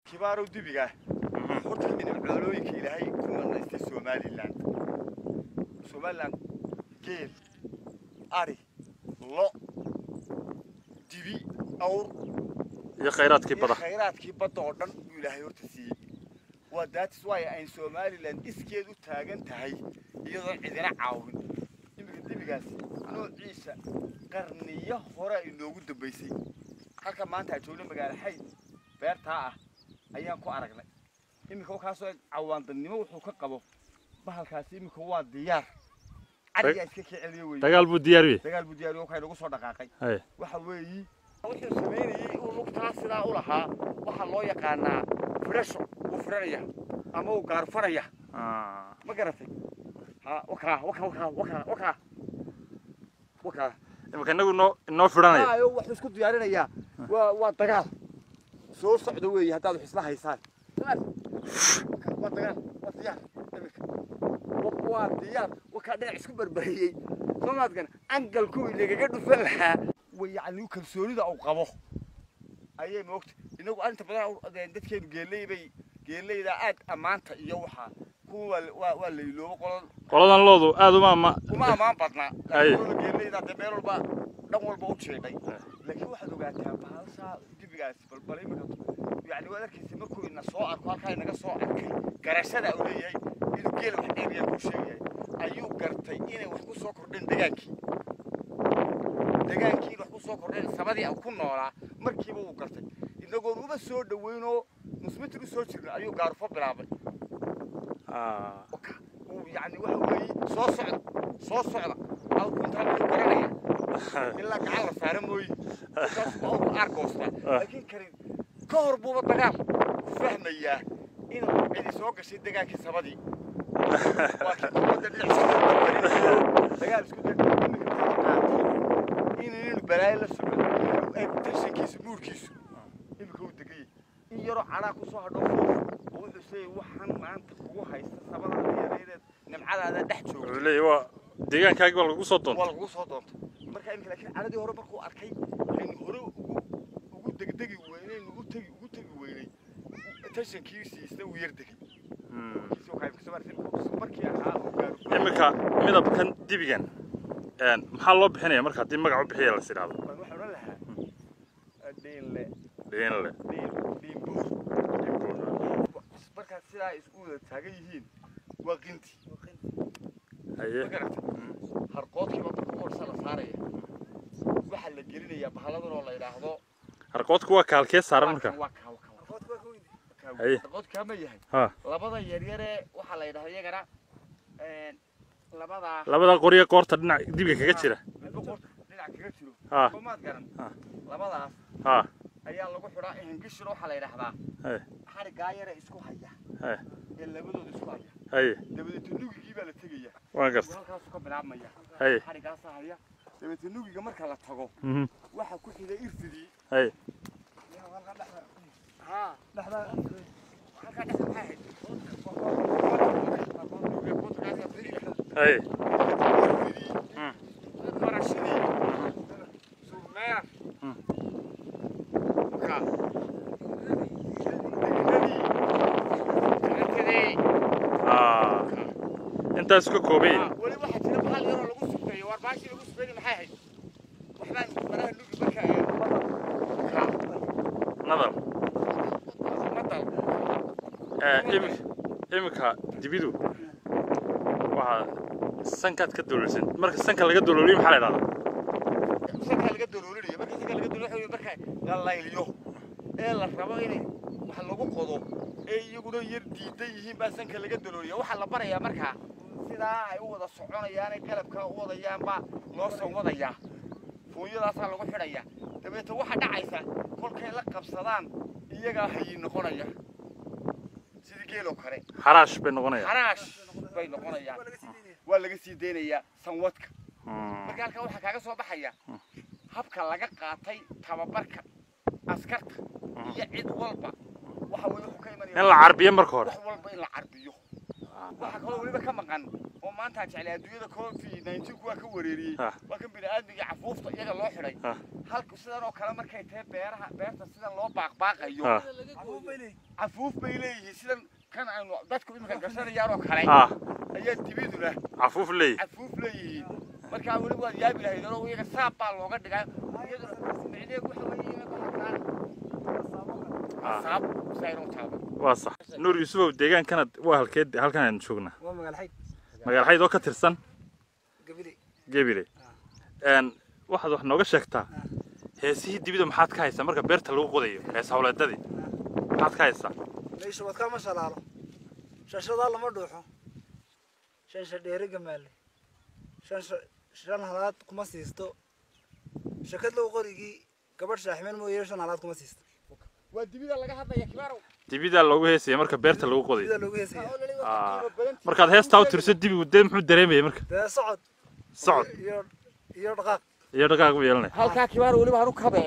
kibaarow dibiga horta kamid ah xoolooyinka ilaahay ku manaystay somalilan somalilan geel ari lo dibi awr iyo khayraadkii iyo bada khayraadkii badda oo dhan buu ilaahay horta siiyey waa daatis waayo ayn somalilan iskeed u taagan tahay iyadoon cidina caawin iminka dibigaasi noociisa qarniyo hore ay noogu dambaysay halka maanta aan joogna magaalo xayd beertaa ah ayaan ku aragnay iminka wakaasoo cawaandannimo wuxuu ka qabo bahalkaasi iminka waa diyaar cadigaa iska kii celiyo wey dagaal buu diyaariyey dagaal buu diyaariyo waxay nagu soo dhaqaaqay haye waxa weeyi wuxuu samaynayey uu lugtaa sidaa u lahaa waxaa loo yaqaanaa firasho wuu firanaya ama uu gaarfaraya Ah, ma garatay ha wakaa wakaa wakaa wakaa wakaa wakaa imika inagu inoo inoo fidhanaya ayo wuxuu isku diyaarinayaa waa waa dagaal soo socda weeye haddaad wax isla haysaan dagaal waa dagaal waa diyaar iminka Wa- waa diyaar wakaa dhinac isku barbariyey soomaadkan angalkuwii lagaga dhufan lahaa way yacni kalsoonida uu qabo ayay moogta inagu arinta badan u- dadkeenu geeley bay geeleyda aad ammaanta iyo waxaa kuwa waa la- waa waa la iloobo qolan qoladan loodu aad uma ama kuma ammaan badnaa Aye. laakiin kuwa geeleyda dee meel walba dhan walba u jeedhay laakiin waxaad ogaataa bahashaa dibigaasi balbal imika yani waad arkaysa markuu ina soo arko halkaa inaga soo arkay garashada uu leeyahay inuu geela wax dheebiyaa kuu sheegayahay ayuu gartay inay wax ku soo kordheen degaankii degaankii in wax ku soo kordheen sabadii uu ku noolaa markiiba uu gartay inagoon uba soo dhoweynoo nusmitir u soo jirna ayuu gaarufo bilaabay Ah, uu yani waxa weeye soo socda soo socda aw kuntaa wuxuu garanaya ilaa gacan la saara mooye markaas waa uu aargoostaa laakiin karin ka hor buuba dagaal ku fahmayaa inuu cidi soo gashay degaankii sabadii waa kii dowladda dhinac isku barbarinaya dagaal isku day iminka qaatay inaynu balaayo la socdo inuu eeg tashankiisu muurkiisu iminka uu degayay in yaroo cadhaa ku soo hadho foof oo wuxuu sheegay waxaan maanta kugu haysta sabadaada yareedeed nimcadaada dhex joogto wuxuu leeyahy waa deegaankaagi baa lagu soo waa doontay lagu soo doonta marka iminka laakiin caradii hore markuu arkay aynu hore ugu ugu degdegi weynay ugu tegi ugu tegi weynay tashankiisiisna uu yar degay Hmm. kiisi waxaa imika soo martay markii ahaa uu gaaro imika midabkan dibigan een, maxaa loo bixinaya marka haddii magac u bixiya las idhaahdo waan waxaan odhan lahaa dhiinle dhiinle dhiin dhiinbuur markaad sidaa isku wada taagan yihiin waa qinti haye ma garatay harqoodkiiba marka u horsa la saaraya waxaa la gelinayaa bahalladan oo la yidhaahdo harqoodku waa kaalkee saaran marka waa kaa waa kaa Haye. harqoodkaa ma yahay ha labada yaryare waxaa la yidhahda iyagana labadaa labada qoriya qoorta dhinac dibiga kaga jira midba qoorta dhinac kaga jiro ha soomaad garan Ah. labadaas ha ayaa lagu xidhaa hingishina waxaa la yidhahdaa haye xarigaa yare isku haya haye ee labadooda isku haya haye dabadeeta nugigii baa la tegaya waan garta halkaasu ka bilaabmaya haye xarigaasaa haya dabadeeta nugiga marka la tago mhm, waxaa ku xigay irfidii haye haa halkaa dhexda maxaa ahayd haye Mm. Marashadii. Surmeer. Mm. Ka. Degnadii. Gacanteedii. Ah, intaas ka koobay Ah, weli waxaa jira bahal yaroo lagu sufeeyo war baashii lagu sufeeyey maxay ahayd waxbaan maraha nugi marka ee ka nadar madal Eh, imi- imika dibidu waxaa sankaad ka doloolsan marka sanka laga dolooliyo maxaa la idhahdaa sankaa laga doloolinayo marka sankaa laga doloolinayo marka la layliyo ee la rabo inay wax lagu qodo ee iyaguna yar diidan yihiin baa sanka laga dolooliya waxaa la barayaa markaa sidaa ay u wada soconayaan ay qalabkaa u wadayaan baa loo soo wadayaa fuunyadaasaa lagu xidhaya dabeeta waxaa dhacaysa kolkay la qabsadaan iyagaa hayi noqonaya sidii geeloo kale xaraash bay noqonayaan xaraash bay noqonayaan waa laga sii deynayaa sanwadka Hmm, marka halkaa waxaa kaaga soo baxaya habka laga qaatay tababarka askarta iyo cid walba waxa weye wuxuu ka imanaya in la carbiyo marka hore wax walba in la carbiyo waxa kaloo weliba ka maqan oo maanta jeclay adduunyada covid 19 kuwa ka wareeriyey Ah. waa kan bini'aadmiga cafuufta iyaga loo xidhay Ah. halka sidan oo kale markay tahay beeraha beerta sidan loo baaqbaaqayo Ah. cafuuf bay leeyihiin sidan kan aynu dadku iminka gashanayaan oo kale ah ayaa dibiduna cafuuf leey cafuuf leeyihiin markaa weli waad yaabi lahayd oo iyaga saab baa looga dhigaa iyaduna micneheedu waxa weeye inay bahalkaan Ah. saab saynu taaba waa sax nuur yuusufow deegaankanad waa halkeed halkan aynu joognaa waa magaal xayd magaal xayd oo ka tirsan gabile gebile een waxaad wax nooga sheegtaa heesihii dibida maxaad ka haysaa marka beerta lagu qodayo hees hawleedadii maxaad ka haysaa meesha wadkaa ma shalaalo shashadaa lama dhuuxo shan shadheere gamaale shan sha- shan halaad kuma siisto shakad low qorigii gabadh shaaximeen mooye shan halaad kuma siisto waa dibida laga hadlaya kibaarow dibidaa loogu heesaya marka beerta lagu qodayo sida loogu heesaya Ah. markaad heestaa u tirso dibigu dee muxuu dareemaya marka dee socod socod iyo iyo dhaqaaq iyo dhaqaaq u yeelanaya halkaa kibaaro weliba hanu kabe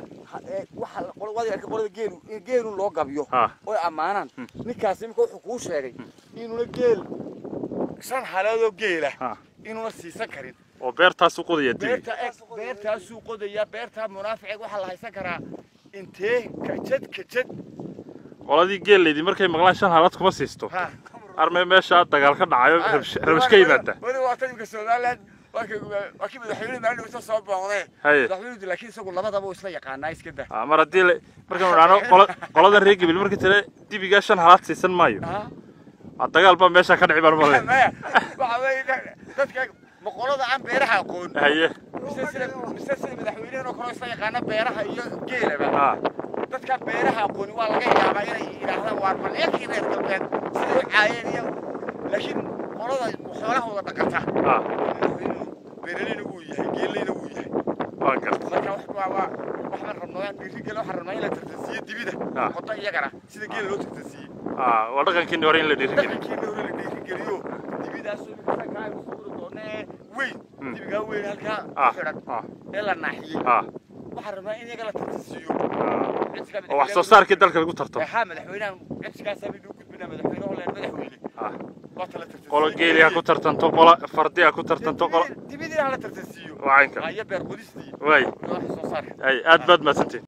waxa qolada arka qolada geelu in geelu loo gabiyo ah oy ammaanaan ninkaasi imika wuxuu kuu sheegay inuuna geel shan haleedoo geela ah inuuna siisan karin oo beertaas u qodaya dibi beerta eg beertaasuu qodayaa beertaa munaaficeed waxaa la haysan karaa intee kajad kajad qoladii geellaydii markay maqlaan shan halaad kuma siisto ha armee meeshaa dagaal ka dhacayo rabish- rabish ka yimaada weli waa tan imika somaliland waa kii waa kii madaxweyne maalin dhawta soo booqdee haye madaxweynuhu laakiin isagu labadaba uu isla yaqaanaa iska daa Ah, mar haddii la- markaan idhaahno qola qoladan reer gebil markii tale dibigaa shan halaad siisan maayo Ah. Ah, dagaal baa meesha ka dhici baan male maya waxa weeye da- dadka boqolada aan beeraha aqoon haye mise sida mise sida madaxweynehen oo kale isla yaqaana beeraha iyo geelaba ah dadka beeraha aqooni waa laga yaabaa inay yidhaahdaan waa baleekii reer galbeed siday u caayeen iyo laakiin qolada xoolaha wada dhaqata ah madaxweynuhu beeraleyna wuu yahay geeleyna wuu yahay waa garta marka wax waa waa waxaan rabnaa waan dhiiri gele waxaan rabnaa in la tartansiiyo dibida Ah. qoto iyagana sida geela loo tartansiiyey ah waa dhaqankiini hore in la dhiirigeliyo dhaqankeena hore la dhiirigeliyo dibidaasoo imika sankaa aynu suuri doonee weyn Hmm. dibigaa weyn halkaa ah ku xidhan ah ee la naaxiyey ah waxaan rabnaa in iyaga la tartansiiyo oo wax soo saarkii dalka lagu tarto haa madaxweynahan codsigaasaa mid u gudbinaa madaxweyne holand madaxweyne ah waa tala tartansiiyo qolo geeli ha ku tartanto qola fardi ha ku tartanto qola dibidii hala tartansiiyo waa caynka iyo beer qodistii waay wax soo saarka ay aad baad mahadsantiin